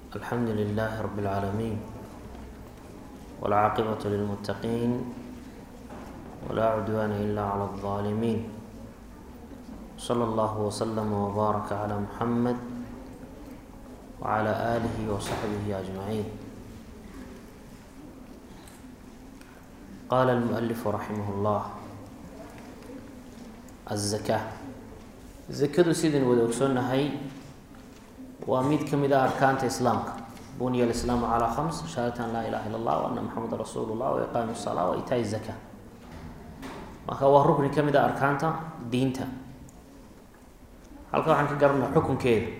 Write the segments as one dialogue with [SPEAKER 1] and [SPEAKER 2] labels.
[SPEAKER 1] الحمد لله رب العالمين والعاقبة للمتقين ولا عدوان إلا على الظالمين صلى الله وسلم وبارك على محمد وعلى آله وصحبه أجمعين قال المؤلف رحمه الله الزكاة zakadu sidaynu wada ogsoonnahay waa mid ka mid ah arkaanta islaamka bunya alislaamu calaa khams shahaadati an laa ilaha illa allah wa anna maxameda rasuulu llah wa iqaami salaa wa itaai zaka marka waa rukni ka mid ah arkaanta diinta halka waxaan ka garanaa xukunkeeda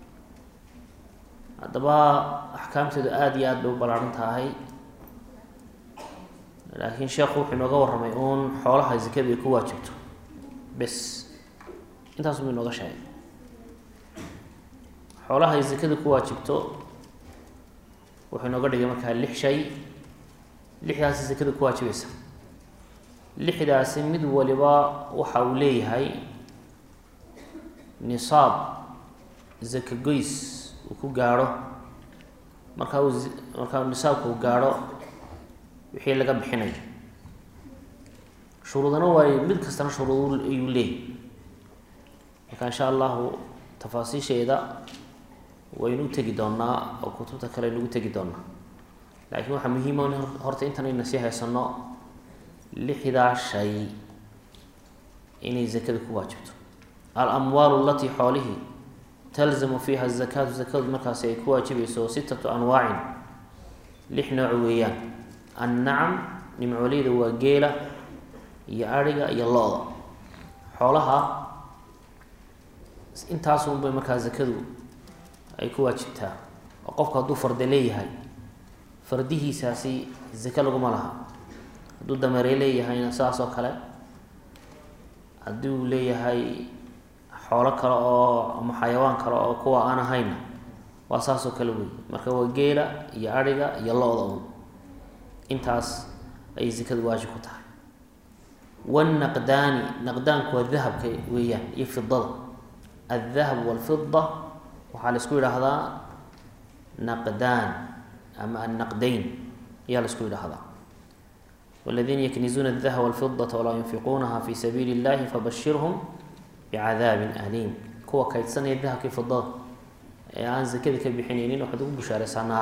[SPEAKER 1] haddaba axkaamteedu aada iyo aad bay u ballaaran tahay laakiin sheekhu wuxuu inooga warramay uun xoolaha zakadu ay ku waajibto bes intaas buu inooga sheegay xoolaha ay zakada ku waajibto wuxuu inooga dhigay markaa lix shay lixdaasi zakada ku waajibaysa lixdaasi mid waliba waxa uu leeyahay nisaab zaka goys uu ku gaadho markaa uu markaa nisaabka uu gaadho wixii laga bixinayo shuruudana waay mid kastana shuruud ayuu leeyahy marka insha allahu tafaasiisheeda waynu u tegi doonaa oo kutubta kale aynu ugu tegi doonaa laakiin waxaa muhiima in horta intanayna sii haysano lixdaa shay inay zakada ku waajibto alamwaalu alatii xoolihii talzamu fiiha zakaatu zakadu markaasi ay ku waajibayso sitatu anwaacin lix nooc weeyaan annacam nimcooleyda waa geela iyo adhiga iyo lo-da xoolaha intaasunbay markaa zakadu ay ku waajibtaa oo qofku hadduu farde leeyahay fardihiisaasi zake laguma laha hadduu dameere leeyahayna sidaas oo kale haddii uu leeyahay xoolo kale oo ama xayawaan kale oo kuwa aan ahayna waa saas oo kale wey marka waa geela iyo adhiga iyo lo-da un intaas ayay zakadu waajib ku tahay wanaqdaani naqdaanku waa dahabka weeyaan iyo fidada aldahab walfida waxaa la isku yidhaahdaa naqdaan ama annaqdayn ayaa la isku yidhaahdaa waladiina yaknizuuna adahaba walfidata walaa yunfiquunaha fi sabiili illahi fabashirhum bicadaabin aliim kuwa kaydsanaya dahabkii fidada ee aan zakada ka bixinaynin waxaad ugu bushaaraysaa naar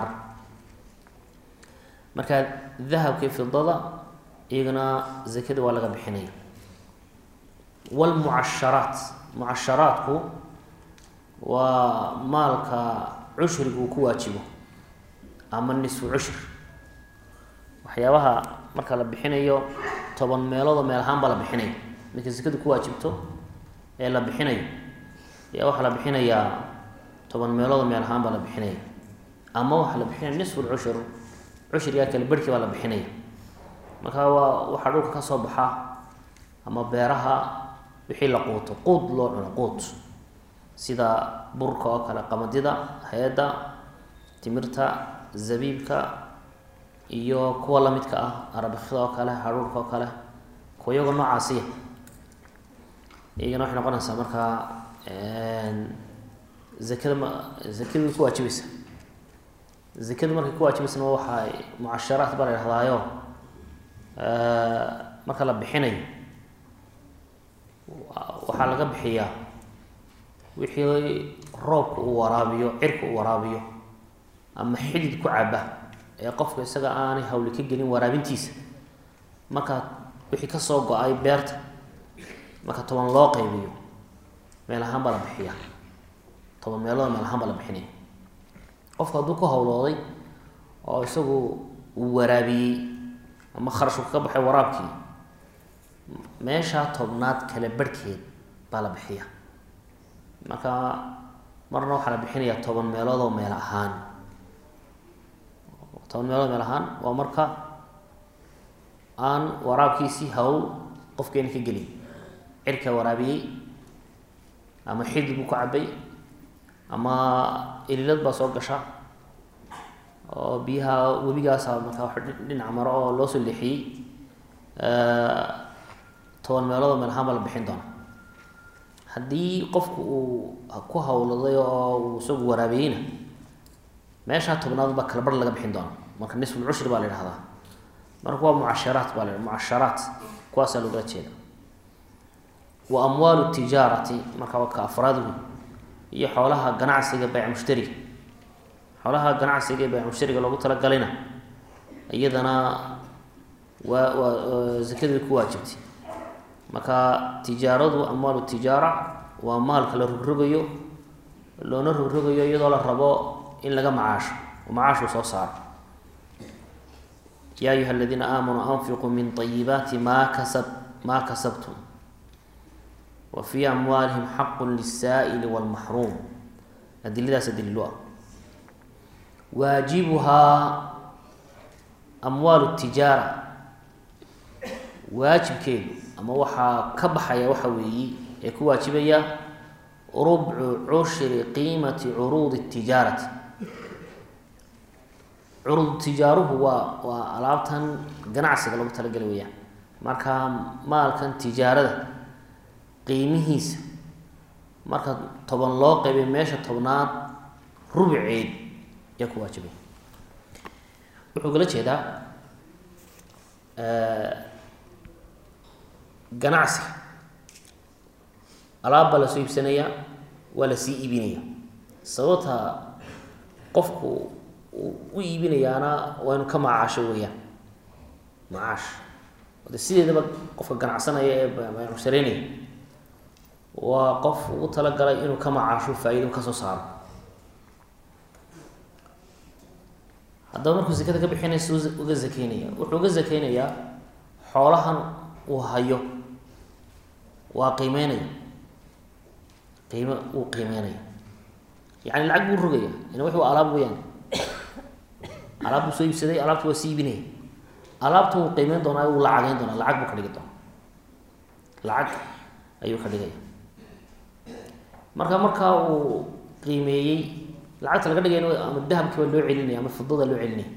[SPEAKER 1] marka dahabkii fidada iyagana zakada waa laga bixinaya wlmucasharaat mucasharaadku waa maalka cushriga uu ku waajibo ama nisfu cushr waxyaabaha marka la bixinayo toban meeloodoo meel ahaan baa la bixinaya marka zakadu ku waajibto ee la bixinayo ayaa waxaa la bixinayaa toban meeloodoo meel ahaan baa la bixinaya ama waxaa la bixinaya nisfu lcushur cushrigaa kale berhkii baa la bixinaya marka waa waxaa dhulka ka soo baxa ama beeraha wixii la quuto quud loo cuno quud sida burka oo kale qamadida heedda timirta zabiibka iyo kuwa lamidka ah arabikida oo kale hadhuurka oo kale kuwa iyagoo noocaasiya iyagana waxay noqonaysaa markaa zakada ma zakadu ku waajibaysa zakadu markay ku waajibaysana waxaa mucasharaat baa la yhahdaayo marka la bixinayo waxaa laga bixiyaa wixii roobka uu waraabiyo cirka uu waraabiyo ama xidid ku caba ee qofka isaga aanay hawli ka gelin waraabintiisa marka wixii kasoo go-ay beerta marka toban loo qaybiyo meel ahaan baa la bixiya toban meelood meel ahaan baa la bixinaya qofka hadduu ku hawlooday oo isagu uu waraabiyey ama kharashku ka baxay waraabkii meeshaa tobnaad kale barhkeed baa la bixiya marka marna waxaa la bixinayaa toban meelood oo meel ahaan toban meelood meel ahaan waa marka aan waraabkiisii hawl qofkeena ka gelin cirkaa waraabiyey ama xidid buu ka cabay ama ililad baa soo gasha oo biyaha webigaasa markaa wax dhinac maro oo loo soo leexiyey toban meelood oo meel ahaan baa la bixin doona haddii qofku uu ku hawladay oo uu isagu waraabiyeyna meeshaa tobnaad baa kala bar laga bixin doona marka nisfulcushri baa la yidhahdaa marka waa mucasharaat baa la mucasharaat kuwaasaa loogala jeeda wa amwaalu tijaarati marka waa ka afraad wey iyo xoolaha ganacsiga bayc mushtariga xoolaha ganacsiga ee bayc mushtariga loogu talagalayna iyadana waa waa zakadii ku waajibtay marka tijaaradu amwaalu tijaara waa maalka la rogrogayo loona rogrogayo iyadoo la rabo in laga macaasho oo macaashuu soo saaro yaa ayuha aladiina aamanuu anfiquu min ayibaati maa kasab maa kasabtum wa fii amwaalihim xaqu lisaa'ili wاlmaxruum adiladaas daliilu ah waajibuhaa amwaalu tijaara waajibkeedu ama waxaa ka baxaya waxa weeyi ee ku waajibaya rubcu cushri qiimati curuudi tijaarati curuud tijaaruhu waa waa alaabtan ganacsiga lagu talagelay weyaan marka maalkan tijaarada qiimihiisa marka toban loo qaybay meesha tobnaad rubceed ayaa ku waajibay wuxuu kala jeedaa ganacsiga alaab baa lasoo iibsanayaa waa lasii iibinaya sababta qofku u iibinayaana waa inu ka macaasho weeyaan macaash de sideedaba qofka ganacsanaya ee mushtareynaya waa qof ugu talagalay inuu ka macaasho faa-iido kasoo saaro haddaba markuu zakada ka bixinaysa uga zakeynaya wuxuu uga zakeynayaa xoolahan uu hayo waa qiimeynaya qiime uu qiimeynaya yani lacag buu rogaya ina wix waa alaab weyaan alaab buu soo iibsaday alaabta waa sii iibinaya alaabta wuu qiimeyn doonaa wuu lacageyn doonaa lacag buu ka dhigi doonaa lacag ayuu ka dhigaya marka markaa uu qiimeeyey lacagta laga dhigayna ama dahabkii baa loo celinaya ama fidada loo celinaya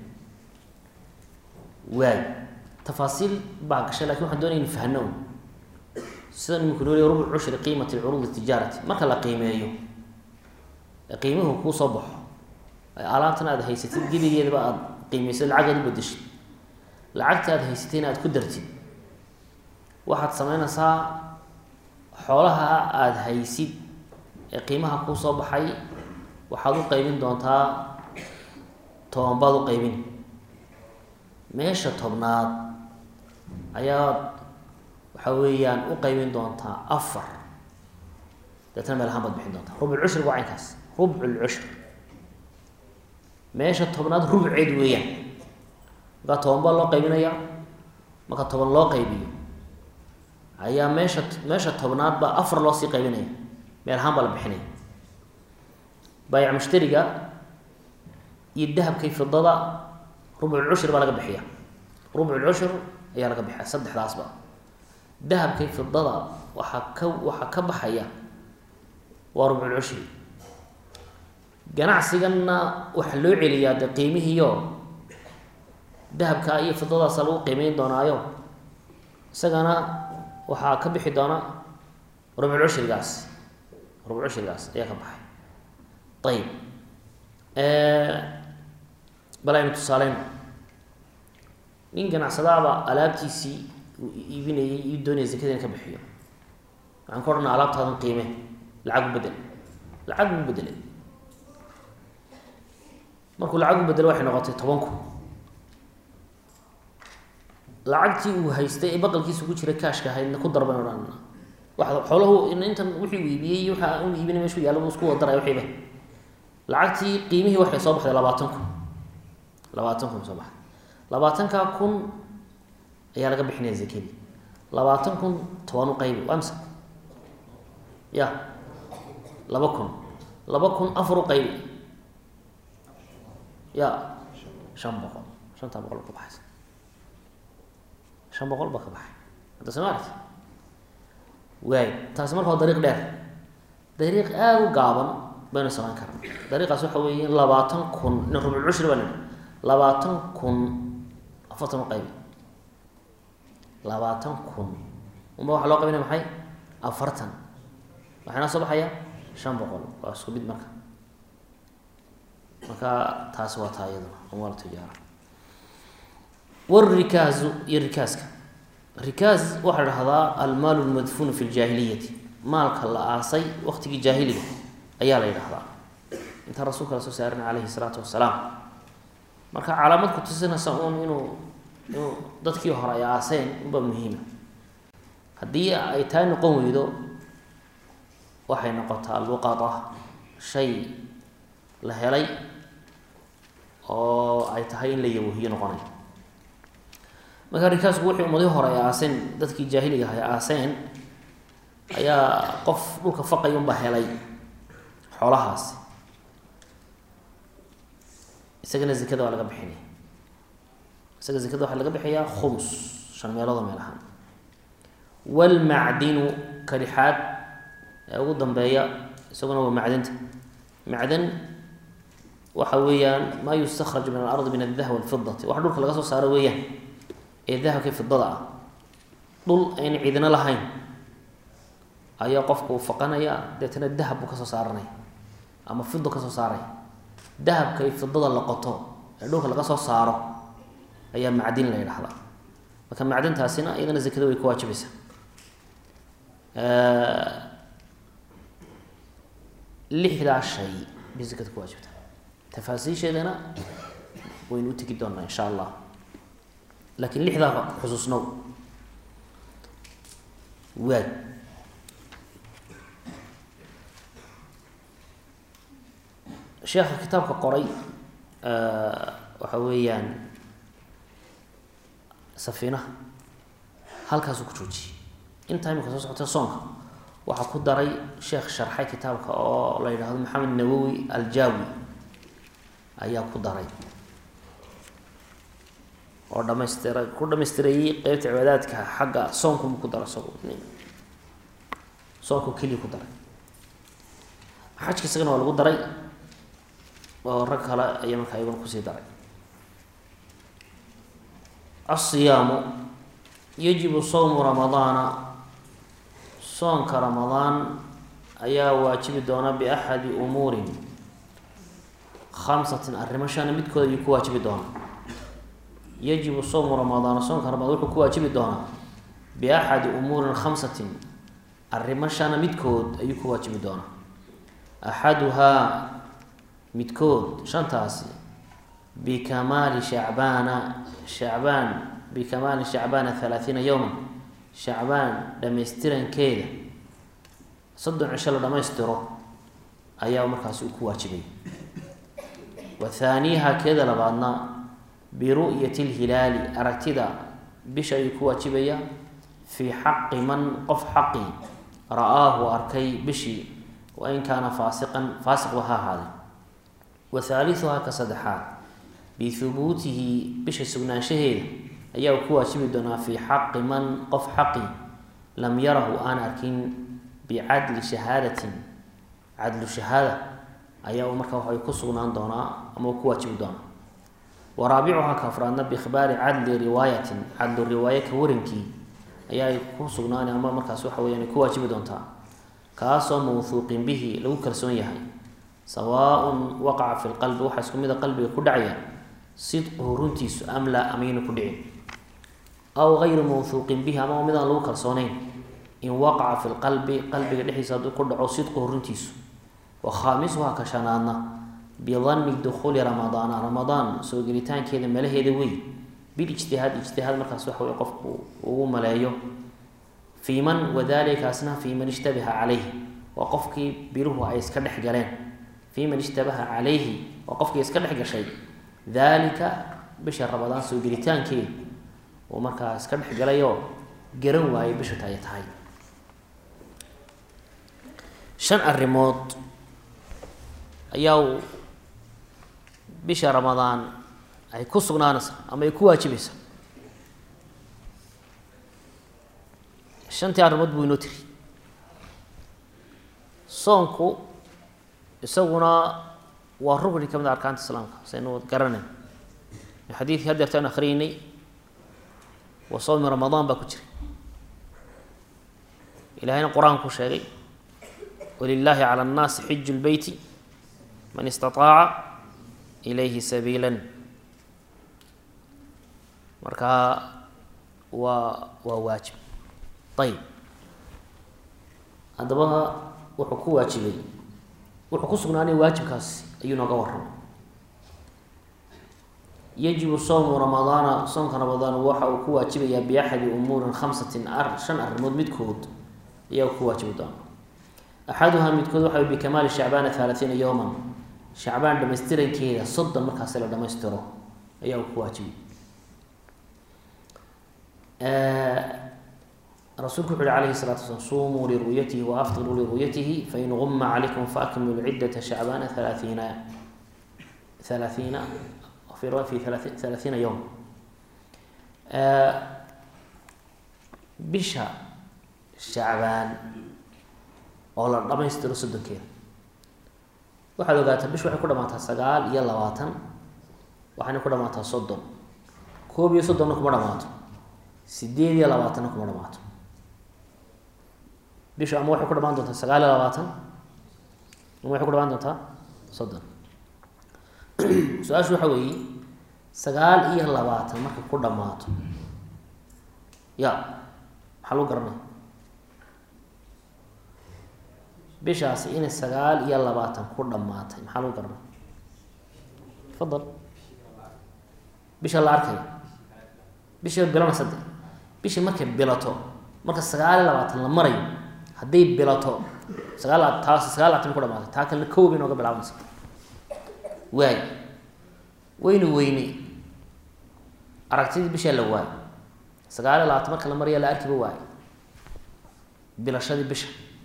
[SPEAKER 1] waay tafaasiil baa gashay lakin waxaan doonaya in fahno un sida iminku noo leey rubuc cushri qiimati curuudi tijaarati marka la qiimeeyo ee qiimuhu kuu soo baxo alaabtan aad haysatid geligeedaba aada qiimeysad lacag aad u bedeshid lacagta aad haysatayna aad ku dartid waxaad sameynaysaa xoolaha aada haysid ee qiimaha kuu soo baxay waxaad u qaybin doontaa toban baad u qaybin meesha tobnaad ayaad waxa weeyaan u qaybin doontaa afar deetna meel ahaan baad bixin doontaa rubc cushri waa caynkaas rubc lcushr meesha tobnaad rubceed weeyaan markaa toban baa loo qaybinaya marka toban loo qaybiyo ayaa meesha meesha tobnaad baa afar loo sii qaybinaya meel ahaan baa la bixinaya baayac mushtariga iyo dahabkay fidada rubculcushri baa laga bixiya rubculcushr ayaa laga bixiya saddexdaasba dahabkay fidada waxaa ka waxaa ka baxaya waa rubculcushri ganacsiganna waxaa loo celiyaa de qiimihiio dahabka iyo fidadaasa lagu qiimeyn doonaayo isagana waxaa ka bixi doona rubculcushrigaas rubculcushrigaas ayaa ka baxay ayib bal aynu tusaaleyno nin ganacsadaaba alaabtiisii uu iibinayay ii doonaya zakada in ka bixiyo waxaan ka odhana alaabtaadan qiime lacag u bedel lacag u bedelay markuu lacag u bedelo waxay noqotay toban kun lacagtii uu haystay ee baqalkiisa ku jira kaashka ahaydna ku darban odhanna wa xoolahu intan wixii uu iibiyey iyo waxa uu iibinay meshu yaalla buu isku wadaray wixiiba lacagtii qiimihii waxay soo baxday labaatan kun labaatan kun soo baxday labaatankaa kun ayaa laga bixinaya zakadii labaatan kun toban u qaybi waa mise ya laba kun laba kun afar u qaybi ya shan boqol shantaa boqol ka baxaysa shan boqol baa ka baxay hadda soo maarti waay taasi marka waa dariiq dheer dariiq aada u gaaban baynu samayn karna dariiqaas waxa weeye labaatan kun in rubculcushri baa nidhi labaatan kun afartan u qaybi labaatan kun unba waxaa loo qaybinaya maxay afartan waxaana soo baxaya shan boqol waa isku mid marka marka taasi waa taa iyaduna amwaal tijaara wrikaazu iyo rikaaska rikaaz waxaa dhahdaa almaalu lmadfuunu fi ljaahiliyati maalka la aasay waqtigii jaahiliga ayaa la yidhahdaa intaan rasuulka la soo saarin calayhi salaatu wasalaam marka calaamad ku tusinaysa uun inuu inuu dadkii hore ay aaseen unbaa muhiima haddii ay taa noqon weydo waxay noqotaa luqada shay la helay oo ay tahay in la yawahiyo noqonay marka rikaasku wixii ummadii hore ay aaseen dadkii jaahiliga ah ay aaseen ayaa qof dhulka faqay unbaa helay xoolahaasi isagana zekada waa laga bixinaya isaga zekada waxaa laga bixiyaa khumus shan meeloodoo meel ahaan walmacdinu kalixaad ee ugu dambeeya isaguna waa macdanta macdan waxa weeyaan maa yustakraj min alardi min aldahab walfidati wax dhulka laga soo saaro weeyaan ee dahabka fidada ah dhul ayna ciidina lahayn ayaa qofka uu faqanaya deetana dahab buu kasoo saaranaya ama fido kasoo saaraya dahabka iyo fidada la qoto ee dhulka laga soo saaro ayaa macdin la yidhahdaa marka macdintaasina iyadana zakada way ku waajibaysaa lixdaa shay bay zakada ku waajibtaa tafaasiisheedana waynu u tegi doonaa insha allah laakiin lixdaa xusuusnow waad sheekha kitaabka qoray waxa weeyaan safiinaha halkaasuu ku joojiyey intaa imika soo socota soonka waxaa ku daray sheekh sharxay kitaabka oo la yidhaahdo maxamed nawowi aljaawi ayaa ku daray oo dhamaystira ku dhamaystireeyey qeybta cibaadaadka xagga soonkumu ku dara isagu soonku keliya ku daray xajka isagana waa lagu daray oo rag kale ayaa markaa iyaguna kusii daray asiyaamu yajibu sawmu ramadaana soonka ramadaan ayaa waajibi doona biaxadi umuurin khamsatin arrimo shana midkooda ayuu ku waajibi doonaa yajibu sawmu ramadaana soonka ramadaan wuxuu ku waajibi doonaa biaxadi umuurin khamsatin arrimo shana midkood ayuu ku waajibi doonaa axaduhaa midkood shantaasi bikamaali shacbaana shacbaan bikamaali shacbaana halaathiina yowman shacbaan dhamaystirankeeda soddon cisho la dhammaystiro ayaa markaasi uu ku waajibay wa thaaniyaha keeda labaadna biru'yati lhilaali aragtida bisha ayuu ku waajibaya fii xaqi man qof xaqi ra-aahu arkay bishii wa in kaana faasiqan faasiqba ha ahaaday wa haaliuhaa ka saddexaad bihubuutihi bisha sugnaanshaheeda ayaa uu ku waajibi doonaa fii xaqi man qof xaqi lam yarahu aan arkin bicadli shahaadatin cadlu shahaada ayaa uu markaa waxay ku sugnaan doonaa ama uu ku waajibi doonaa wa raabicuhaa ka afraadna biikhbaari cadli riwaayatin cadlu riwaaye ka warankii ayaa ay ku sugnaani ama markaas waxa weyaan ay ku waajibi doontaa kaasoo mawhuuqin bihi lagu kalsoon yahay sawaaun waqaca fi lqalbi waxaa isku mid a qalbiga ku dhacaya sidquhu runtiisu am laa amayna ku dhicin aw gayru mawhuuqin bihi ama midaan lagu kalsoonayn in waqaca fi lqalbi qalbiga dhexdiisa hadduu ku dhaco sidquhu runtiisu wa khaamisuhaa ka shanaadna bidanni dukhuuli ramadaana ramadaan soo gelitaankeeda malaheeda wey bilijtihaad ijtihaad markaas waxa wey qofku ugu maleeyo fii man wadalikaasna fii man ishtabaha calayhi waa qofkii biluhu ay iska dhex galeen fii man ishtabaha calayhi waa qofkii iska dhex gashay daalika bisha ramadaan soo gelitaankeeda uu markaa iska dhex galayoo garan waayay bisha ta ay tahay shan arrimood ayaa uu bisha ramadaan ay ku sugnaanaysaa ama ay ku waajibaysaa shantii arrimood buu inoo tiri soonku isaguna waa rugni ka mid a arkaanta islaamka saynu garanayn xadiidkii haddeerta aynu akhriyeynay wa sawmi ramadaan baa ku jiray ilahayna qur-aanku sheegay walilaahi cala annaasi xiju lbeyti man istaaaca ilayhi sabiila markaa waa waa waajib ayib haddaba wuxuu ku waajibay wuxuu ku sugnaanay waajibkaasi ayuu nooga warramay yajibu sowmu ramadaana soomka ramadaan waxa uu ku waajibayaa biaxadi umuurin khamsatin ar shan arrimood midkood ayaa ku waajibi doona axaduhaa midkood waxa bikamaali shacbaana halaatiina yowman shacbaan dhamaystirankeeda soddon markaasi la dhamaystiro ayaa uu ku waajibay rasuulku wuxu uhi alayhi salatu wasalaam sumuu liru'yatihi waaftiruu liru'yatihi fain guma calaykum faakmilu ciddata shacbaana halaaiina halaaiina fi riwaya fi halaaiina yowm bisha shacbaan oo la dhamaystiro soddonkeeda waxaad ogaataa bisha waxay ku dhamaataa sagaal iyo labaatan waxayna ku dhamaataa soddon koob iyo soddonna kuma dhamaato sideed iyo labaatanna kuma dhamaato bishu ama waxay ku dhamaan doontaa sagaal iyo labaatan ama waxay ku dhamaan doontaa soddon su-aashu waxa weeye sagaal iyo labaatan markay ku dhamaato ya maxaa lagu garanaya bishaasi inay sagaal iyo labaatan ku dhamaatay maxaa lagu garanaya fadal bisha la arkaya bisha bilana sadde bisha markay bilato marka sagaal iyo labaatan la marayo hadday bilato sagaal taas sagaal labaatan ku dhamaatay taa kalena kow bay nooga bilaabanaysa waay weyna weyney aragtidii bishaa la waayo sagaal iyo labaatan marka la maraya la arkiba waayo bilashadii bisha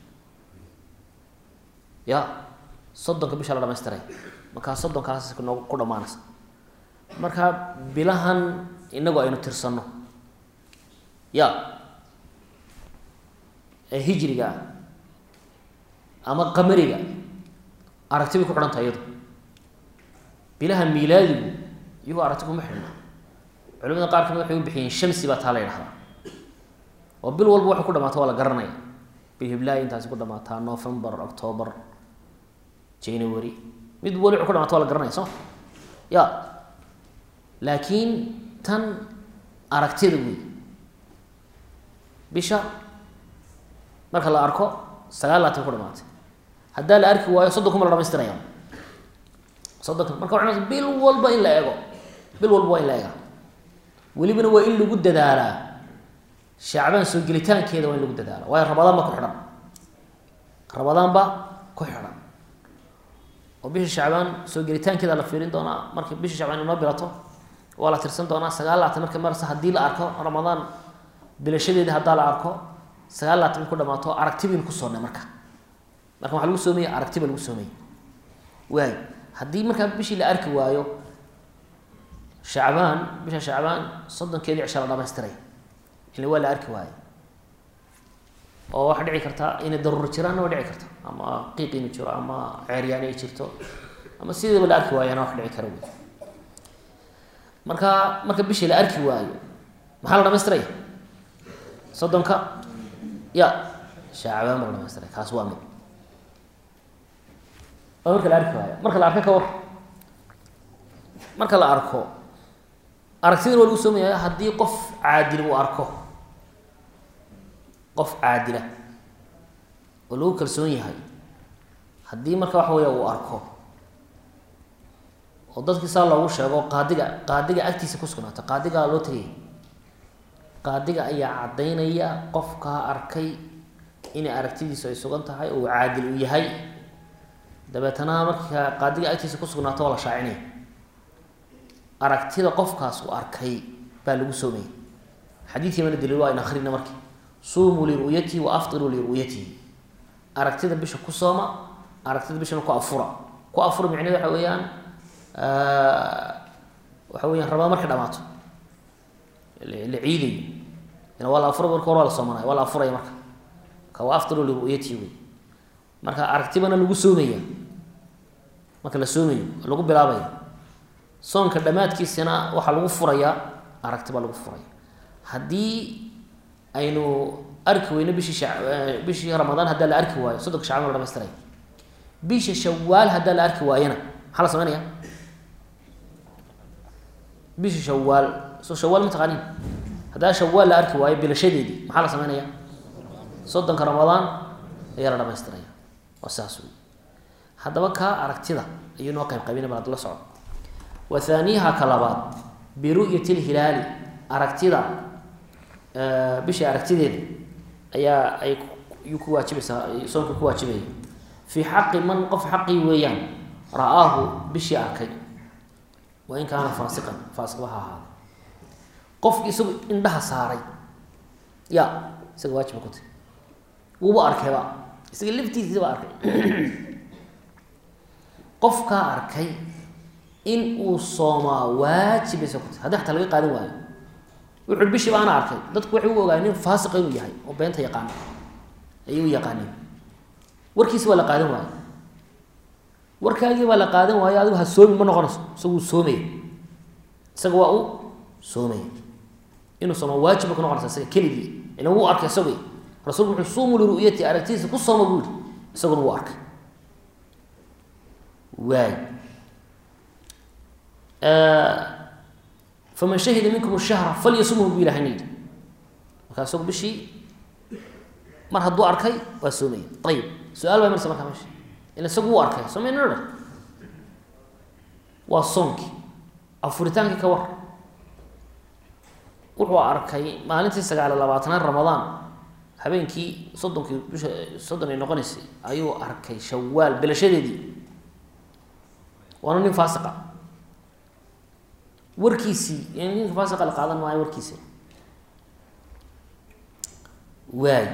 [SPEAKER 1] ya soddonka bisha la dhamaystiray markaa soddonkaas noog ku dhamaanaysa markaa bilahan inagu aynu tirsanno ya ee hijriga ah ama qamariga aragti bay ku xidhan tahay iyadu bilaha miilaadigu iyagoo aragti kuma xidhna culimada qaar kamid waxay u bixiyeen shamsi baa taa la yidhahdaa oo bil walba waxay ku dhamaata waa la garanaya bil hiblaayi intaasi ku dhamaataa november october january mid wali wuxuu ku dhamaata waa la garanaya soo ya laakiin tan aragtida wey bisha marka la arko sagaal laatan ku dhamaatay haddaa la arki waayo soddon kuma la dhamaystiraya soddonka marka waa bil walba in la eego bil walba waa in la eega welibana waa in lagu dadaalaa shacbaan soo gelitaankeeda waa in lagu dadaala waayo rabadaan ba ku xidhan rabadaan ba ku xidhan oo bisha shacbaan soo gelitaankeeda la fiirin doonaa marka bisha shacbaan inoo bilato waa la tirsan doonaa sagaal laatan marka marse haddii la arko ramadaan bilashadeeda haddaa la arko sagaal laatan ku dhamaato aragti baynu ku soonnay marka marka waxaa lagu soomaya aragti ba lagu soomaya waayo haddii markaa bishii la arki waayo shacbaan bisha shacbaan soddonkeedii cisha la dhamaystiray ila waa la arki waayo oo waxaa dhici karta inay daruuro jiraanna waa dhici karta ama qiiq inu jiro ama ceeryaani ay jirto ama sideedaba la arki waayana wax dhici kara wey marka marka bishii la arki waayo maxaa la dhamaystiraya soddonka ya shacbaan ba la dhamaystiray kaas waa mid oo marka la arki waayo marka la arko ka war marka la arko aragtidana waa lagu soomaya haddii qof caadil uu arko qof caadila oo lagu kalsoon yahay haddii marka waxa weya uu arko oo dadkii saa loogu sheego qaadiga qaadiga agtiisa ku sugnaata qaadigaa loo tegaya qaadiga ayaa caddaynaya qofkaa arkay inay aragtidiisu ay sugan tahay oo uu caadil u yahay dabeetana marka qaadiga agtiisa ku sugnaato waa la shaacinaya aragtida qofkaas uu arkay baa lagu soomaya xadiidkii mana daliil waa in akrina marki suumuu liru'yatihi wa aftiruu liru'yatihi aragtida bisha ku sooma aragtida bishana ku afura ku afura micneed waxa weeyaan waxa weeyaan rabaa markay dhamaato la ciidayo ina waa la afura marka hore waa la soomanaya waa la afuraya marka ka wa aftiruu liru'yatihi wey marka aragtibana lagu soomaya marka la soomayo lagu bilaabaya soonka dhammaadkiisana waxaa lagu furayaa aragti baa lagu furaya haddii aynu arki weyno bishii sha bishii ramadaan haddaa la arki waayo soddonka shacban la dhamaystiraya bisha shawaal haddaa la arki waayana maxaa la sameynaya bisha shawaal soo shawaal ma taqaanin haddaa shawaal la arki waayo bilashadeedii maxaa la sameynaya soddonka ramadaan ayaa la dhamaystiraya waa saas wey haddaba kaa aragtida ayuu noo qayb qaybina bal adula soco wa haaniyaha ka labaad biru'yati lhilaali aragtida bisha aragtideeda ayaa ay yuu ku waajibaysaa soonka ku waajibaya fii xaqi man qof xaqii weeyaan ra-aahu bishii arkay wa in kaana faasiqan faasiqba ha ahaada qofki isagu indhaha saaray ya isaga waajiba ku tahy wuuba arkayba isaga laftiisiisa ba arkay qofkaa arkay in uu soomaa waajibaysa ku tahy haddii xataa laga qaadan waayo wuxuu bishii baana arkay dadku waxay u ogaa nin faasiqa inuu yahay oo beenta yaqaana ayay u yaqaaneen warkiisi waa la qaadan waayo warkaagii baa la qaadan waayo adigu ha soomi ma noqonayso isaguu soomaya isaga waa u soomaya inuu sooma waajiba ku noqonaysa isaga keligii ilan wuu arkay isagu rasulku wuxuu suumu liru'yati aragtidiisa ku sooma buu yihi isaguna wuu arkay waay faman shahida minkum shahra falyasumhu bu ilahay nayidhi markaa isagu bishii mar hadduu arkay waa soomaya ayib su-aal baa marsa markaa meesha ila isagu wuu arkay soomeyna dhan waa soonkii afuritaankii ka war wuxuu arkay maalintii sagaaliyo labaatanaad ramadaan habeenkii soddonkii bisha soddon ay noqonaysay ayuu arkay shawaal belashadeedii waana nin faasiqa warkiisii yani ninka faasiqa la qaadan maayo warkiisa waay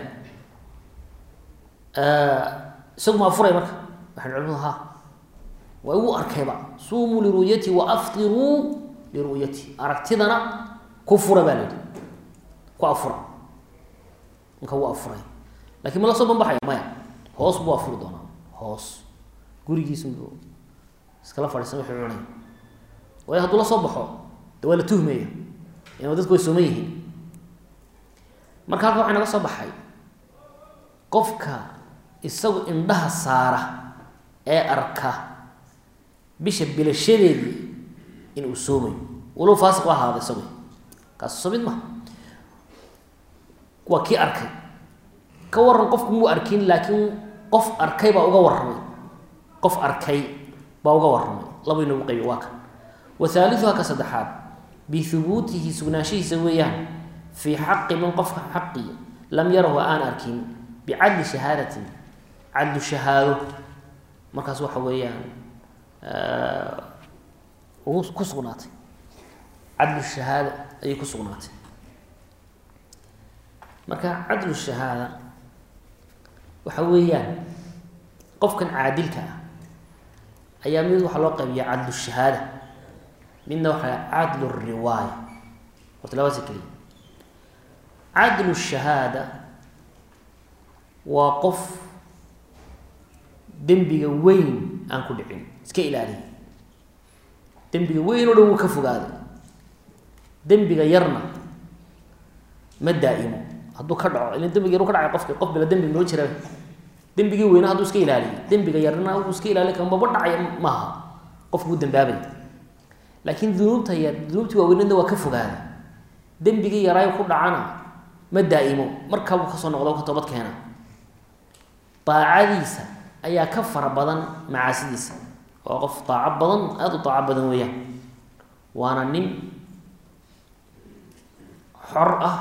[SPEAKER 1] isagu ma afuray marka waxaan culimadu ha waa igu arkayba suumuu liru'yati wa aftiruu liru'yati aragtidana ku fura baa la yidhi ku afura ninka wuu afuray lakin ma la soo banbaxaya maya hoos buu afuri doonaa hoos gurigiisunbu iskala fadhiisan wuxuu cunay waayo hadduu la soo baxo de waa la tuhmaya ina dadku way sooman yihiin marka halka waxaa naga soo baxay qofka isagu indhaha saara ee arka bisha bilashadeedii in uu soomayo walow faasiq u ahaada isagu kaas soo mid maha waa kii arkay ka waran qofku muu arkin laakiin qof arkay baa uga warramay qof arkay baa uga warramay laba inagu qaybi waa kan wa haaliuha ka saddexaad bihubuutihi sugnaanshihiisa weeyaan fii xaqi man qofka xaqi lam yarahu aan arkin bicadli shahaadatin cadlu shahaado markaas waxa weeyaan ku sugnaatay cadlu shahaada ayay ku sugnaatay marka cadlu shahaada waxa weeyaan qofkan caadilka ah ayaa mid waxaa loo qaybiya cadlu shahaada midna waxaa cadlu riwaaya horta labadaasa keliya cadlu shahaada waa qof dembiga weyn aan ku dhicin iska ilaaliya dembiga weyn oo dhan wuu ka fogaaday dembiga yarna ma daa'imo hadduu ka dhaco ila dembiga yar u ka dhacay qofki qof bila dembi noo jira dembigii weyna hadduu iska ilaaliyo dembiga yarna uu iska ilaaliy kamaba dhacaya maaha qofku wuu dambaabay laakiin dunuubta yar dunuubtii waaweynadna waa ka fogaaday dembigii yaraayo ku dhacana ma daa'imo markaabuu kasoo noqdo ka toobad keena daacadiisa ayaa ka fara badan macaasidiisa waa qof daaco badan aada u daaco badan weeyaan waana nin xor ah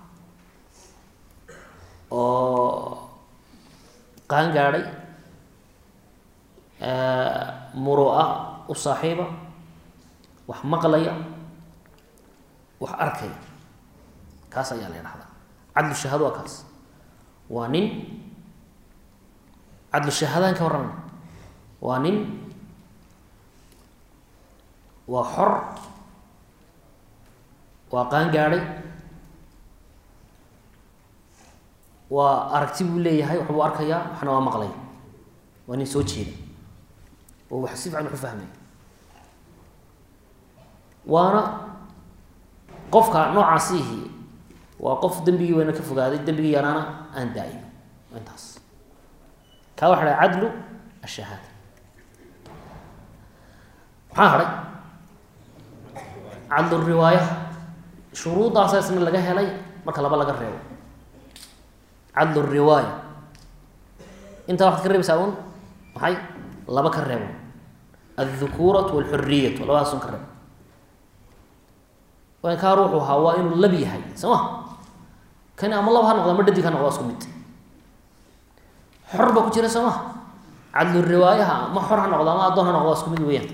[SPEAKER 1] oo qaan gaadhay muro-a u saaxiiba wax maqlaya wax arkaya kaas ayaa la dhahdaa cadlu shahaado waa kaas waa nin cadlu shahaadaan ka warramay waa nin waa xor waa qaan gaadhay waa aragti buu leeyahay waxbuu arkayaa waxna waa maqlaya waa nin soo jeeda oo wax si fican waxu fahmaya waana qofka noocaasihi waa qof dembigii weyna ka fogaaday dembigii yaraana aan daa'imo intaas kaa waxa dhaha cadlu ashahaada maxaa hadhay cadlu riwaaya shuruuddaasa isna laga helay marka laba laga reebo cadlu riwaaya intaa waxaad ka reebaysaa un maxay laba ka reebo aldukuuratu walxuriyatu labadaasun ka reebo kaa ruuxu ahaa waa inuu lab yahay soo ma kani ama lab ha noqda ama dhadig ha noqda isku mid xor ba ku jira soo ma cadlu riwaayaha ma xor ha noqdo ama addoon ha noqdo waa isku mid weeyaan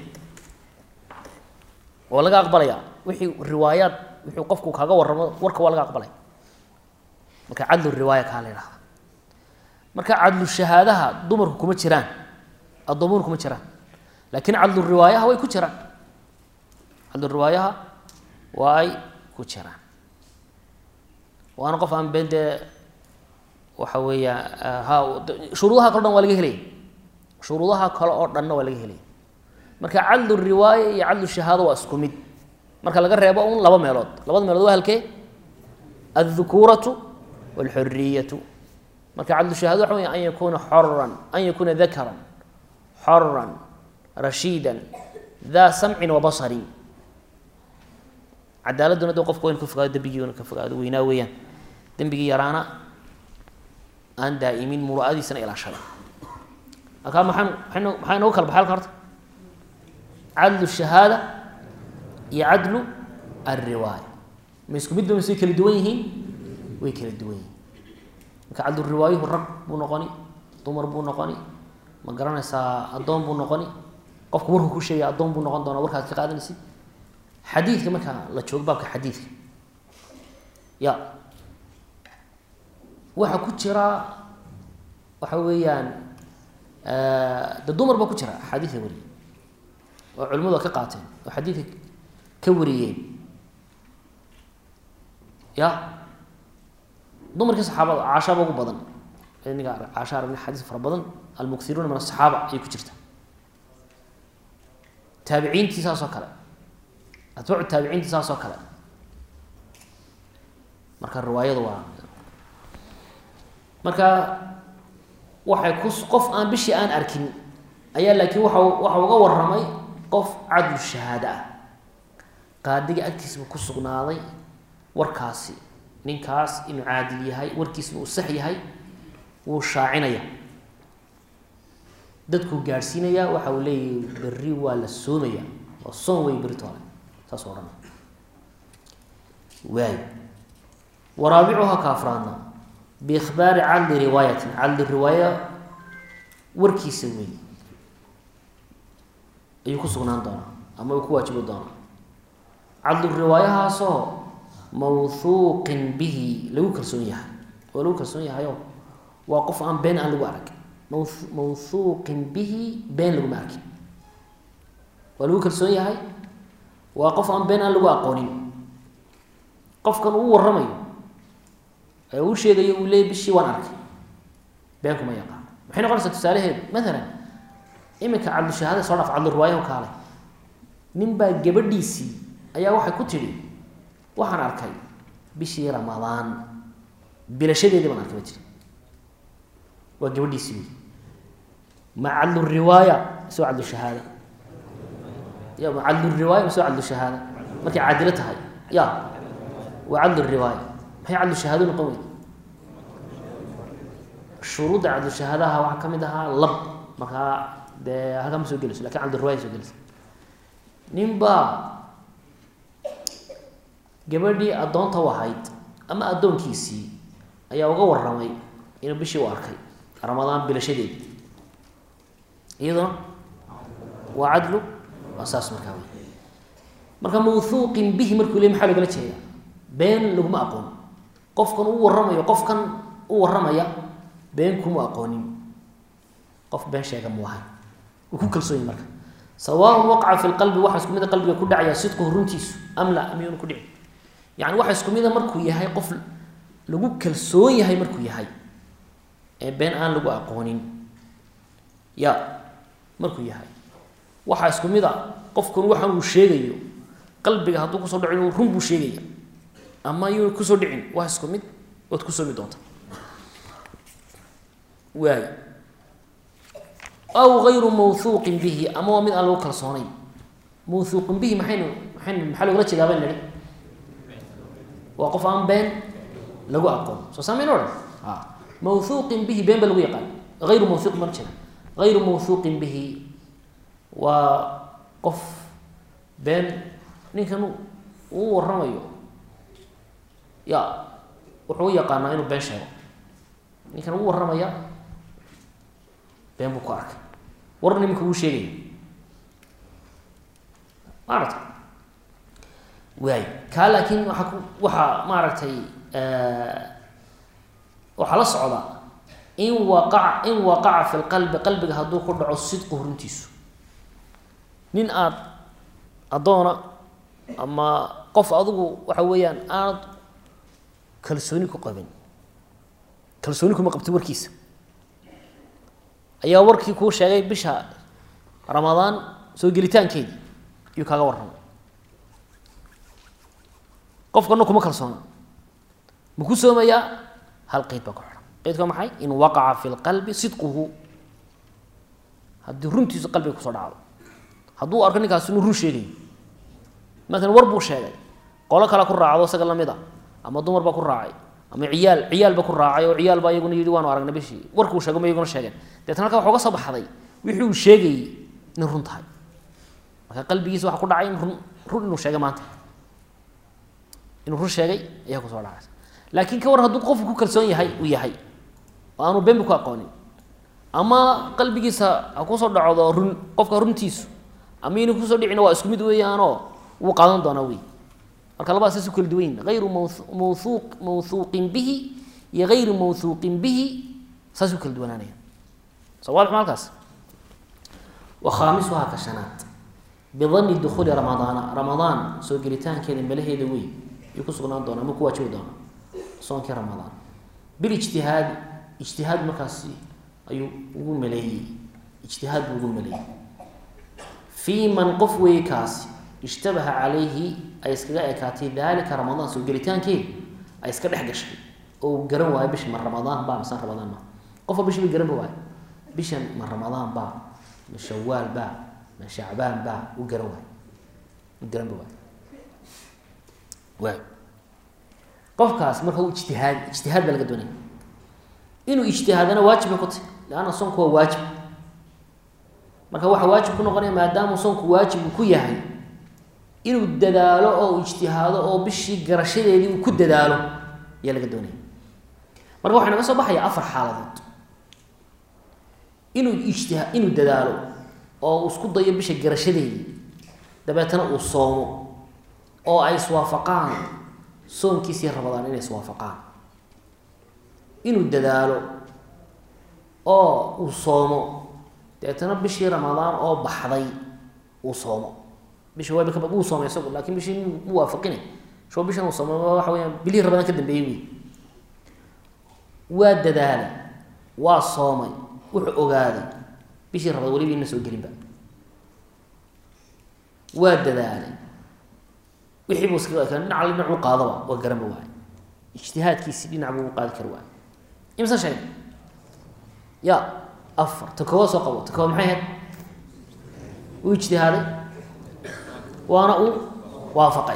[SPEAKER 1] waa laga aqbalaya wixii riwaayaad wuxuu qofku kaga waramo warka waa laga aqbalaya marka cadlu riwaaya kaa la yidhahda marka cadlu shahaadaha dumarku kuma jiraan addoomuhuna kuma jiraan laakiin cadlu riwaayaha way ku jiraan cadlu riwaayaha waa ay ku jiraan waana qof aan been dee waxa weeya ha shuruudaha kale o dhan waa laga helaya shuruudaha kale oo dhanna waa laga helaya marka cadlu riwaaya iyo cadlu shahaado waa isku mid marka laga reebo un laba meelood labada meelood waa halkee aldukuuratu walxuriyatu marka cadlu shahaado waxa wey an yakuuna xoran an yakuuna dakaran xoran rashiidan daa samcin wa basarin cadaaladuna de qofka wa in ka fogaado dembigiina ka fogaado weynaa weeyaan dembigii yaraana aan daa'imin muru'adiisana ilaashada halkaa maxaan maaan maxaa inoogu kala baxay halka horta cadlu shahaada iyo cadlu alriwaaya ma isku mid ba masay kala duwan yihiin way kala duwan yihiin marka cadlu riwaayuhu rag buu noqoni dumar buu noqoni ma garanaysaa addoon buu noqoni qofku markuu ku sheegaya addoon buu noqon doonaa warkaad ka qaadanaysid xadiidka marka la joogo baabka xadiidka ya waxaa ku jira waxa weeyaan de dumar baa ku jira axaadiidka wariye oo culimadu ka qaateen oo xadiidka ka wariyeen ya dumarkii saxaabada caashaaba ugu badan ninga caasha aragna xadiis fara badan almuksiruuna min asaxaaba ayay ku jirta taabiciintii saas oo kale atbaacu taabiciintii saas oo kale marka riwaayadu waa marka waxay ku qof aan bishii aan arkin ayaa laakiin waa waxa uga waramay qof cadlu shahaado ah qaadiga agtiisba ku sugnaaday warkaasi ninkaas inuu caadil yahay warkiisna uu sax yahay wuu shaacinaya dadkuu gaadhsiinaya waxa uu leeyahay berri waa la soomaya oo soon wey berri toole saas o dhan waay waraabicuha kaafraadna biikhbaari cadli riwaayatin cadli riwaaya warkiisa wey ayuu ku sugnaan doonaa ama uu ku waajibi doonaa cadlu riwaayahaasoo mawhuuqin bihi lagu kalsoon yahay oo lagu kalsoon yahayo waa qof aan been aan lagu arag maw mawhuuqin bihi been laguma arkin waa lagu kalsoon yahay waa qof aan been aan lagu aqoonin qofkan uu waramayo ee uu sheegayo uu leeyay bishii waan arkay been kuma yaqaan maxay noqonaysaa tusaalaheedu maalan iminka cadlu shahaada soo dhaaf cadlu riwaayahu kaale nin baa gabadhiisii ayaa waxay ku tidhi waxaan arkay bishii ramadaan bilashadeedii baan arkay ba tiri waa gabadhiisii wey ma cadlu riwaaya misoo cadlu shahaada ya ma cadlu riwaaya misoo cadlu shahaada markay caadilo tahay ya waa cadlu riwaaya maxay cadlu shahaado noqon wey shuruudda cadlu shahaadaha waxaa ka mid ahaa lab markaa dee halkaa ma soo gelayso lakin cadlu riwaya soo gelaysa nin baa gabadhii addoonta u ahayd ama addoonkiisii ayaa uga waramay inuu bishii u arkay ramadaan bilashadeedi iyaduna waa cadlu waa saas markaa wey marka mawhuuqin bihi markuu le maxaa logala jeeda been laguma aqoon qofkan u waramayo qofkan u waramaya been kuma aqoonin qof been sheega mu ahay uu ku kalsoonyi marka sawaaun waqaca fi lqalbi waxa isku mida qalbiga ku dhacaya sidquhu runtiisu am la miyuuna ku dhici yani waxa isku mida markuu yahay qof lagu kalsoon yahay markuu yahay ee been aan lagu aqoonin ya markuu yahay waxaa isku mid a qofkan waxaan uu sheegayo qalbiga hadduu kusoo dhaco inuu run buu sheegaya ama yuu kusoo dhicin waa isku mid waad ku soomi doonta waay aw ayru mawhuuqin bihi ama waa mid aan lagu kalsoonayn mawhuuqin bihi maxaynu maxay maxaa logula jeedaa baan nidhi waa qof aan been lagu aqoon soo saamayn odhan a mawhuuqin bihi been ba lagu yaqaan hayru mawhuuq ma jira hayru mawhuuqin bihi waa qof been ninkan uu waramayo ya wuxuu u yaqaanaa inuu been sheego ninkan uu warramaya been buu ku arkay warna iminka uu sheegaya maarata waay kaa laakiin waaa ku waxaa maaragtay waxaa la socda in waqaca in waqaca fi lqalbi qalbiga hadduu ku dhaco sidqu runtiisu nin aada addoona ama qof adigu waxa weeyaan aanad kalsooni ku qabin kalsooni kuma qabti warkiisa ayaa warkii kuu sheegay bisha ramadaan soo gelitaankeedii iyuu kaaga warramay qofkana kuma kalsoona ma ku soomayaa hal qeyd baa ku xidhan qeydka waa maxay in waqaca fi lqalbi sidquhu haddii runtiisu qalbiga kusoo dhacdo hadduu arko ninkaas inuu run sheegayo maalan war buu sheegay qolo kale ku raacdo isaga lamid a ama dumar baa ku raacay ama ciyaal ciyaal ba ku raacay oo ciyaal baa iyaguna yidhi waanu aragnay bishii warkuu sheego ma iyaguna sheegeen deetna halkaa waxuga soo baxday wixii uu sheegayey inay run tahay marka qalbigiisa waxa ku dhacay in run run inuu sheegay maanta inuu run sheegay ayaa kusoo dhacaysa laakiin ka war hadduu qofku ku kalsoon yahay uu yahay oo aanu beenbi ku aqoonin ama qalbigiisa ha kusoo dhacdo run qofka runtiisu ama inuu kusoo dhicina waa isku mid weeyaanoo wuu qaadan doonaa wey marka labadaas saas u kala duwan yihin ayru mawhuuq mawhuuqin bihi iyo hayru mawhuuqin bihi saas u kala duwanaanaya soo waadix ma halkaas wa khaamisuhaa ka shanaad bidani dukuuli ramadaana ramadaan soo gelitaankeeda malaheeda wey ayuu ku sugnaan doona ama ku waajibi doona soonkii ramadaan bilijtihaadi ijtihaad markaasi ayuu ugu maleeyey ijtihaad buu ugu maleeyey fii man qof weeye kaasi ishtabaha calayhi ay iskaga ekaatay daalika ramadaan soo gelitaankeeda ay iska dhex gashay oo uu garan waayo bisha ma ramadaan baa mise ramadaan ma qofka bishi ba garanba waayo bishan ma ramadaan baa ma shawaal baa ma shacbaan baa u garan waayo u garanba waayo waay qofkaas marka u ijtihaad ijtihaad baa laga doonaya inuu ijtihaadana waajib bay ku tahy leanna soonku waa waajib marka waxaa waajib ku noqonaya maadaamuu soonku waajib uu ku yahay inuu dadaalo oo uu ijtihaado oo bishii garashadeedii uu ku dadaalo ayaa laga doonaya marka waxaa naga soo baxaya afar xaaladood inuu ijtiha inuu dadaalo oo uu isku dayo bisha garashadeedii dabeetana uu soomo oo ay iswaafaqaan soonkiisii rabadaan inay iswaafaqaan inuu dadaalo oo uu soomo dabeetana bishii ramadaan oo baxday uu soomo bishii waaba kaba wuu soomay isagu laakin bishii mu waafaqine sho bishan uu soomay waxa weyaan bilihii ramadaan ka dambeeyey wey waa dadaalay waa soomay wuxuu ogaaday bishii rabadaan weliba ina soo gelinba waa dadaalay wixii buu iskaga ekaan dhinac alle dhinacuu qaadaba waa garanba waay ijtihaadkiisii dhinac buu u qaadi kari waay imsan sheeg ya afar ta koowaad soo qabo ta koowaad maxay ahayd uu ijtihaaday waana uu waafaqay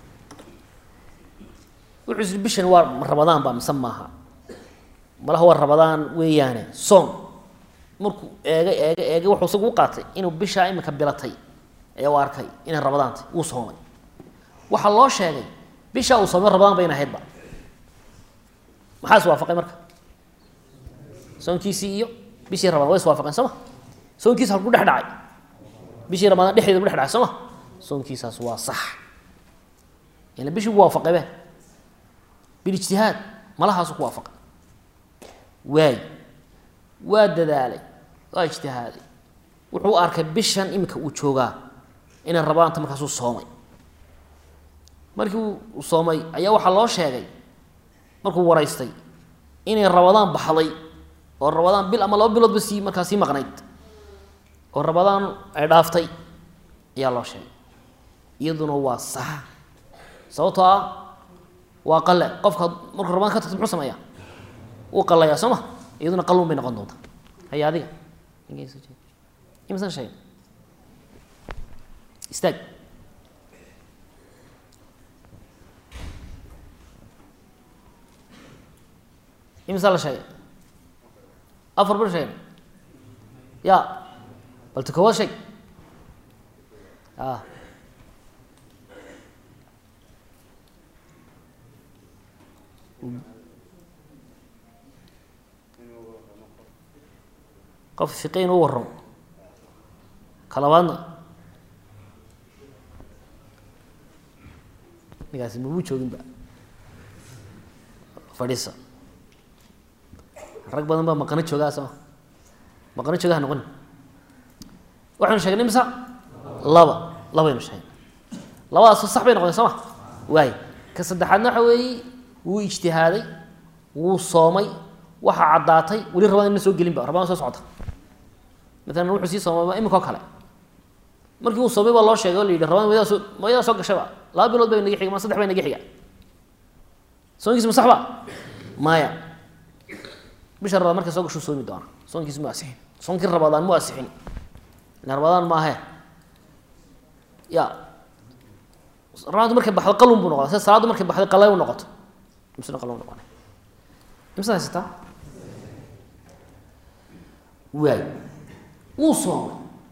[SPEAKER 1] wuxuu isiri bishan waa rabadaan ba mise maaha malaha waa rabadaan weeyaane soon markuu eegay eegay eegay wuxuu isagu u qaatay inuu bishaa imika bilatay ayaa u arkay inay rabadaantay wuu soomay waxaa loo sheegay bishaa uu soomay rabadaan bayna ahaydba maxaa iswaafaqay marka soonkiisii iyo bishii ramadaan way iswaafaqeen soo ma soonkiisa halku dhex dhacay bishii ramadaan dhexdeeda bu dhex dhacay soo ma soonkiisaas waa sax ila bishii bu waafaqay be bilijtihaad malahaasu ku waafaqay waay waa dadaalay waa ijtihaaday wuxuu arkay bishan iminka uu joogaa inay rabadaanta markaasuu soomay markii uu soomay ayaa waxaa loo sheegay markuu waraystay inay rabadaan baxday oo rabadaan bil ama laba biloodba sii markaa sii maqnayd oo rabadaan ay dhaaftay ayaa loo sheegay iyaduna waa sax sababtoo ah waa qale qofka markuu rabadaan ka tagto muxuu sameeyaa wuu qalayaa soo ma iyaduna qalun bay noqon doontaa haya adiga imsan sheeg istaag imisaa la sheegay afar bil sheegay ya bal ta koowaad sheeg a qof fiqe inuu warramo ka labaadna ninkaasi mamu joogin ba fadhiisa rag badan baa maqano joogaa sooma maqano jooga ha noqoni waxaynu sheegnay misa laba labaynu sheegnay labadaas sax bay noqdeen soo ma waay ka saddexaadna waxa weeye wuu ijtihaaday wuu soomay waxaa caddaatay weli rabadaan ina soo gelinba rabadaan soo socota maalan wuxuu sii soomay imika o kale markii uu soomay baa loo sheegay o la yidhi rabadaan waydaa soo wayadaa soo gashayba laba bilood bay naga xiga ma saddex bay naga xiga soonkiis ma sax ba maya bisha rabadaan markay soo gashuu soomi doona soonkiis mu asixin soonkii rabadaan mu asixin ila rabadaan maahe ya rabadaantu markay baxdo qalun buu noqda sida salaaddu markay baxday qalay u noqoto imsna qalay u noqonay imsa haysataa waay wuu soomay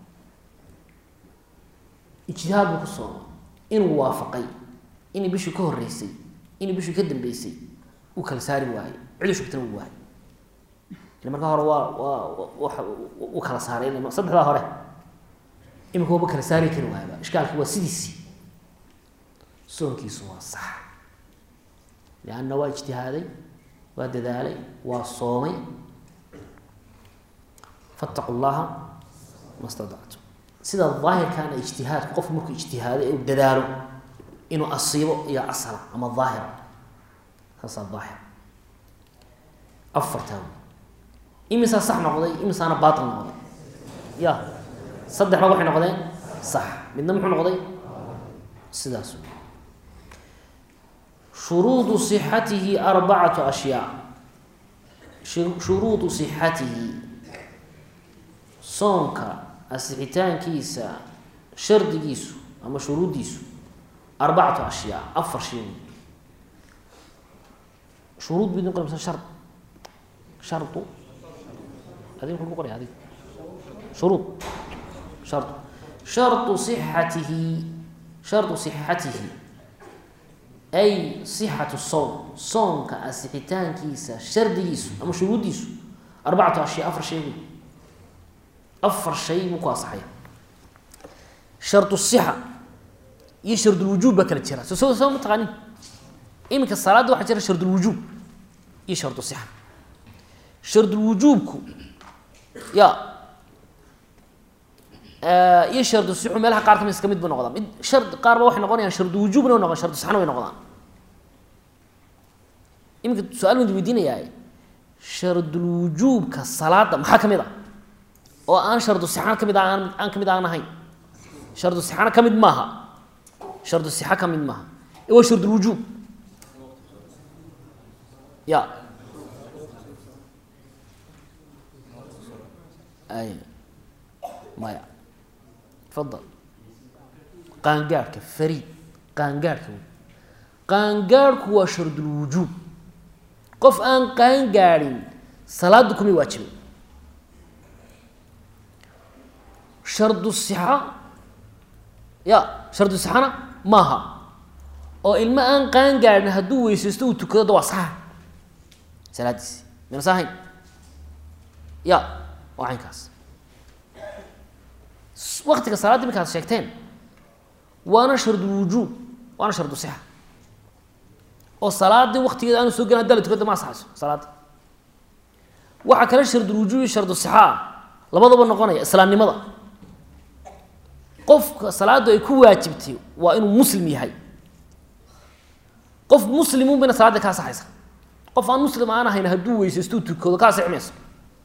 [SPEAKER 1] ijtihaad buu ku soomay inuu waafaqay inay bishii ka horeysay inay bishii ka dambeysay uu kala saari waayey cidu shugtana uu waayey ila markaa hore waa waa wa uu kala saaray saddexdaa hore imika waba kala saari kari waayaba ishkaalki waa sidiisii soonkiisu waa sax lianna waa ijtihaaday waa dadaalay waa soomay fattaqu llaha ma stadactum sida daahirkaana ijtihaadku qofku markuu ijtihaaday uu dadaalo inuu asiibo iyo asala ama daahira saasaa daahir afartaa wey imisaa sax noqday imisaana baatil noqday ya saddexba waxay noqdeen sax midna muxuu noqday sidaas wey shuruudu صixatihi arbacatu ashyaa shuruudu صixatihi soonka asixitaankiisa shardigiisu ama shuruuddiisu arbacatu ashyaa afar shay wey shuruud bidin qor mise shard shardu adig muxuu ku qoraya adig shuruud shardu shardu صixatihi shardu صixatihi ay sixatu soom soonka asixitaankiisa shardigiisu ama shuruuddiisu arbacatu ashyaa afar shay wey afar shay buu ku asaxaya shardu sixa iyo shardulwujuub baa kala jira so so soo ma taqaanin iminka salaadda waxaa jira shardulwujuub iyo shardu sixa shardulwujuubku ya iyo shardu sixu meelaha qaar kamid iska mid bu noqdaa mid shard qaar ba waxay noqonayaan shardu wujuubna way noqon shardu sixna way noqdaan iminka su-aal baan weydiinayaa shardulwujuubka salaada maxaa kamid a oo aan shardu sixana kamid aan aan kamid aan ahayn shardu sixana ka mid maaha shardu sixa ka mid maaha ee waa shardulwujuub ya ay maya fadal qaangaadhka fariid qaangaadhka wey qaangaadhku waa shardulwujuub qof aan qaangaadhin salaaddu kumay waajibay shardu sixa ya shardu sixana maaha oo ilmo aan qaangaadhin hadduu weysaysto uu tukado da waa saxa salaadiisi mina sahayn ya waa caynkaas waktiga salaadda iminkaad sheegteen waana shardulwujuub waana shardu sixa oo salaadii waktigeeda aanu soo gelin haddaa la tukada ma asaxayso salaadda waxaa kale shardulwujuub iyo shardu sixa ah labadaba noqonaya islaamnimada qofka salaaddu ay ku waajibtay waa inuu muslim yahay qof muslimuun bayna salaadda ka asaxaysa qof aan muslim aan ahayn hadduu weysaysto tukado ka asixi mayso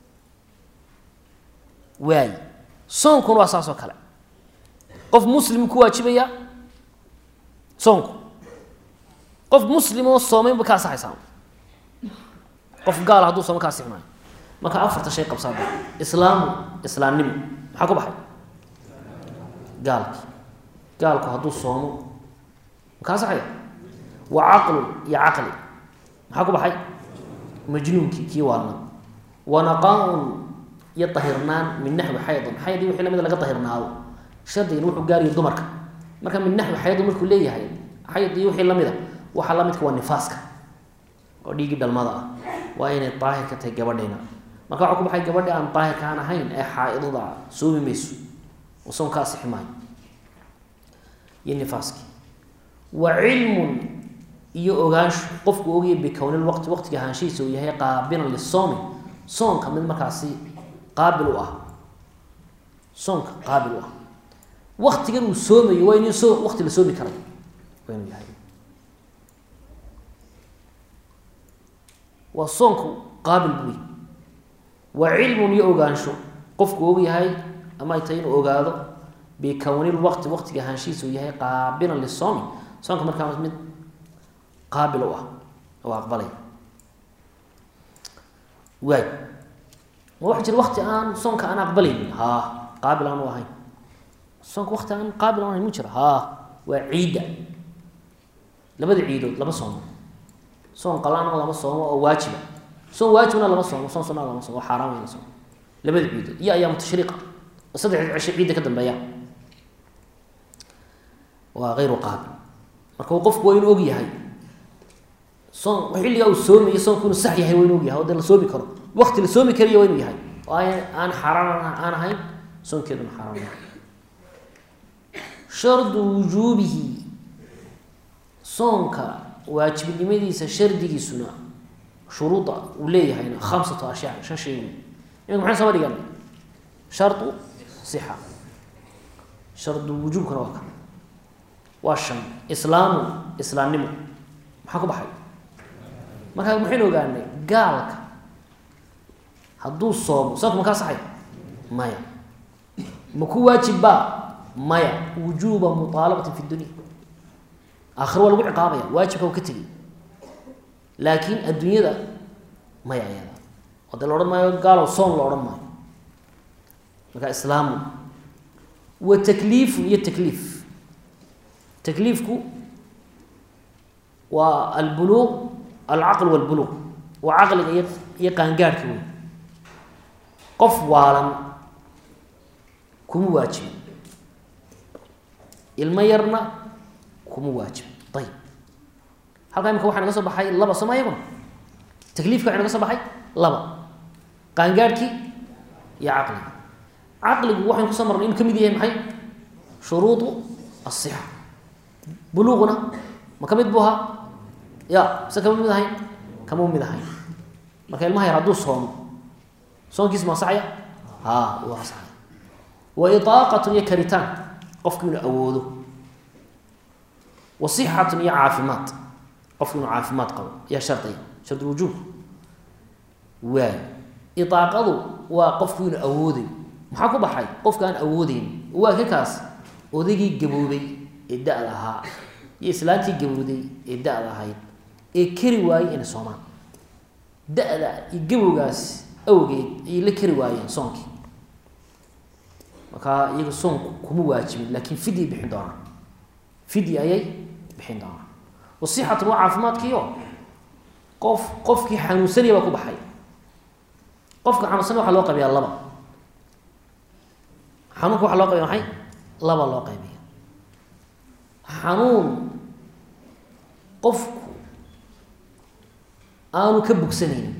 [SPEAKER 1] waay soonkuna waa saas oo kale qof muslim ku waajibaya soonku qof muslim oo soomayn ba ka asaxaysaa qof gaala hadduu sooma ka asixi maayo marka afarta shay qabsaada islaamu islaamnimo maxaa ku baxay gaalki gaalku hadduu soomo ma ka asaxaya wa caqlun iyo caqli maxaa ku baxay majnuunkii kii waalna wanaqaa-un iyo dahirnaan min naxwi xaydin xaydii wixii lamid laga dahirnaado shardigan wuxuu gaaraya dumarka marka min naxwi xaydin markuu leeyahay xayd iyo wixii lamida waxaa lamidka waa nifaaska oo dhiiggii dhalmada ah waa inay daahir ka tahay gabadhayna marka waxaa ku baxay gabadhi aan daahirka aan ahayn ee xaa-idada soomi mayso oo soon ka asixi maayo iyo nifaaskii wa cilmun iyo ogaansho qofku ogaya bikownil waqti waqtiga ahaanshihiisa uu yahay qaabilan lisoomi soonka mid markaasi qaabil u ah soonka qaabil u ah waktigan uu soomayo waa inuu soo waqti la soomi karay waa inuu yahay waa soonku qaabil buy wa cilmun iyo ogaansho qofku og yahay ama ay tahay inuu ogaado bikownil waqti waqtiga ahaanshihiisa uu yahay qaabilan lisoomi soonka markaa mid qaabil u ah oo aqbalay waay ma waxa jira wakti aan soonka aan aqbalaynin haa qaabil aan u ahayn soonka wakti aan qaabil aan ahayn mu jira haa waa ciidda labada ciidood lama soomo soon qalaana lama soomo oo waajiba soon waajibna lama soomo soon sunna lama soomo oo xaaraan in la soomo labada ciidood iyo ayaamu tashriiqa oo saddexda cisho ciidda ka dambeeya waa hayru qaabil marka qofku waa inuu og yahay soon xilligaa uu soomayo soonku inuu sax yahay waa inuu og yahay oo dee la soomi karo wakti la soomi karayo waa inuu yahay oo aan xaaraan aan ahayn soonkeeduna xaaraan maaha shardu wujuubihi soonka waajibnimadiisa shardigiisuna shuruuda uu leeyahayna khamsatu ashyaa shan shay wey iminka maxaan soo dhigan shardu sixa shardu wujuubkana waa kan waa shan islaamu islaamnimo maxaa ku baxay markaa maxaynu ogaanay gaalka hadduu soomo soonka ma kaa saxay maya ma ku waajibbaa maya wujuuba muaalabatin fi dunya aakhiro waa lagu ciqaabaya waajibka u ka tegay laakiin adduunyada maya ayada oo dee la odhan maayo gaalow soon la odhan maayo markaa islaamu wa takliifun iyo takliif takliifku waa albuluuq alcaql walbuluuq waa caqliga iyo iyo qaangaadhka wey qof waalan kuma waajibin ilmo yarna kuma waajibin ayib halkaa imika waxaa naga soo baxay laba sooma iyaguna takliifka waxa naga soo baxay laba qaangaadhkii iyo caqliga caqligu waxaynu kusoo marnay inuu ka mid yahay maxay shuruudu asixa buluuquna ma ka mid buu ahaa ya mise kama mid ahayn kama mid ahayn marka ilmaha yar hadduu soomo soonkiis ma asaxaya ha wuu asaxaya wa idaaqatun iyo karitaan qofku inuu awoodo wa sixatun iyo caafimaad qofku inuu caafimaad qabo ayaa shardiya shardi wujuub waay idaaqadu waa qofku inuu awooday maxaa ku baxay qofka aan awoodeyn waa ka kaas odaygii gaboobay ee da-da ahaa iyo islaantii gabowday ee da-da ahayd ee keri waayey inay soomaan da-da iyo gabowgaas awgeed ayay la keri waayeen soonkii markaa iyaga soonku kuma waajibin laakiin fidyi bixin doonaan fidyi ayay bixin doonaan wasixatun waa caafimaadkiio qof qofkii xanuunsanaya baa ku baxay qofka xanuunsanaya waxaa loo qaybiyaa laba xanuunka waxaa loo qaybiya maxay laba loo qaybiya xanuun qofku aanu ka bogsanaynin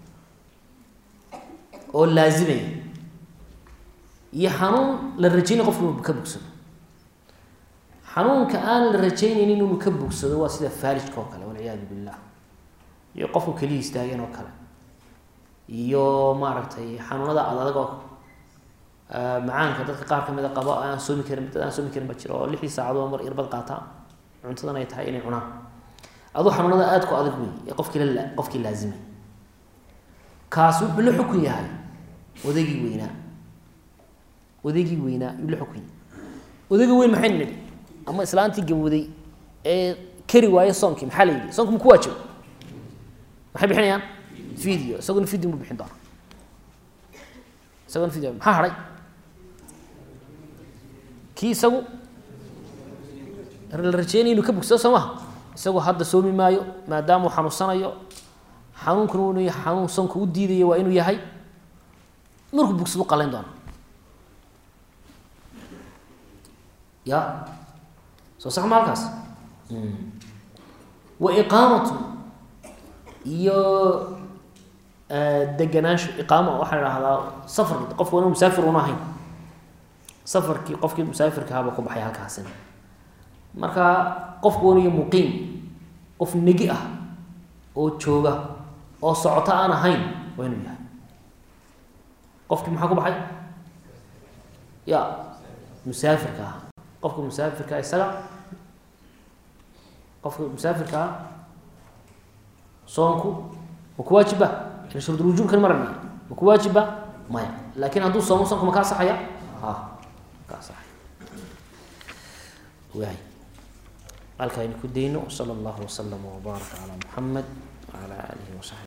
[SPEAKER 1] oo laazimaya iyo xanuun la rajaynay qofku inuu ka bogsado xanuunka aan la rajaynaynin inuu ka bogsado waa sida faalijka oo kale walciyaadu billah iyo qofku keliya istaageen oo kale iyo maaragtay xanuunada adadag oo macaanka dadka qaar kamid a qabo aan soomi karin dad aan soomi karin ba jira oo lixdii saacadood mar irbad qaataa cuntadan ay tahay inay cunaan aduu xanuunada aada ku adag wey ee qofkii la qofkii laazimay kaas wuxuu la xukun yahay odaygii weynaa odaygii weynaa yuu la xukun yahay odayga weyn maxay nidhi ama islaantii gabowday ee kari waaye soonkii maxaa la yidhi soonki ma ku waajibo maxay bixinayaan video isaguna video mu bixin doona isaguna video maxaa hadhay kii isagu la rajeynaya inuu ka bogsado soo maha isagu hadda soomi maayo maadaama uu xanuunsanayo xanuunkuna waa inuu yahay xanuun soonka u diidaya waa inuu yahay markuu bogsadu qalayn doona ya soo sax ma halkaas wa iqaamatu iyo deganaansho iqaamo waxaa la dhahdaa safar qofka wana musaafir una ahayn safarkii qofkii musaafirka ahaaba ku baxay halkaasina marka qofku waniyo muqiim qof negi ah oo jooga oo socoto aan ahayn waa inuu yahay qofkii maxaa ku baxay ya musaafirka ah qofka musaafirka isaga qofka musaafirka ah soonku ma ku waajiba ila shurudulwujuubkan marana ma ku waajiba maya laakin hadduu soomo soonku ma kaa saxaya ha kaa saxaya waay halkaa aynu ku dayno sala allahu waslama wbaaraka calaa muxamed wacala aalihi wasaxbi